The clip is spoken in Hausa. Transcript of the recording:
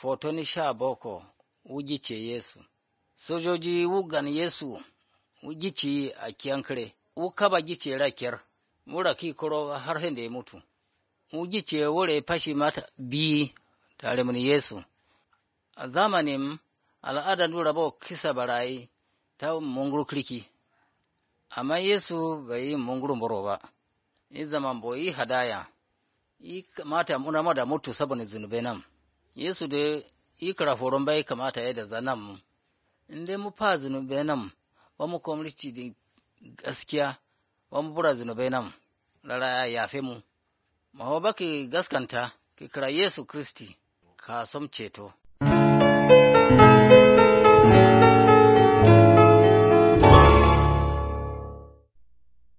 Fotoni sha boko wugice Yesu. Sojoji wugan Yesu wugici a kiyankare, wukaba gice rakiyar, mura ki koro har da ya mutu. Wugice wure fashi mata bi tare mun Yesu. A zamanin al'adar nura ba kisa barayi ta munguru kirki, amma Yesu bai yi munguru boro ba, yi zaman bo yi hadaya, yi kamata muna da mutu saboda zunubai nan. Yesu da yi karaforon bai kamata ya da zanen mu, in dai mu fa zunubai nan ba mu kwamrici da gaskiya ba mu bura zunubai nan, lara ya yafe mu. Mawa baki gaskanta, ki kira Yesu Kristi, ka som ceto.